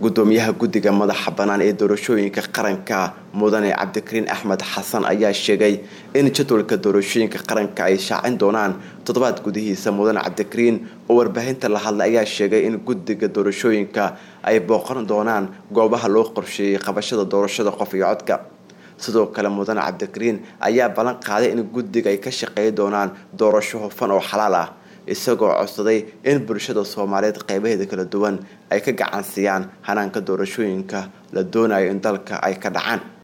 gudoomiyaha guddiga madaxa bannaan ee doorashooyinka qaranka mudane cabdikariin axmed xasan ayaa sheegay in jadwalka doorashooyinka qaranka ay shaacin doonaan toddobaad gudihiisa mudane cabdikariin oo warbaahinta la hadlay ayaa sheegay in guddiga doorashooyinka ay booqan doonaan goobaha loo qorsheeyey qabashada doorashada qof iyo codka sidoo kale mudane cabdikariin ayaa ballan qaaday in guddiga ay ka shaqeey doonaan doorasho hufan oo xalaal ah isagoo codsaday in bulshada soomaaliyeed qeybaheeda kala duwan ay ka gacan siiyaan hanaanka doorashooyinka la doonayo in dalka ay ka dhacaan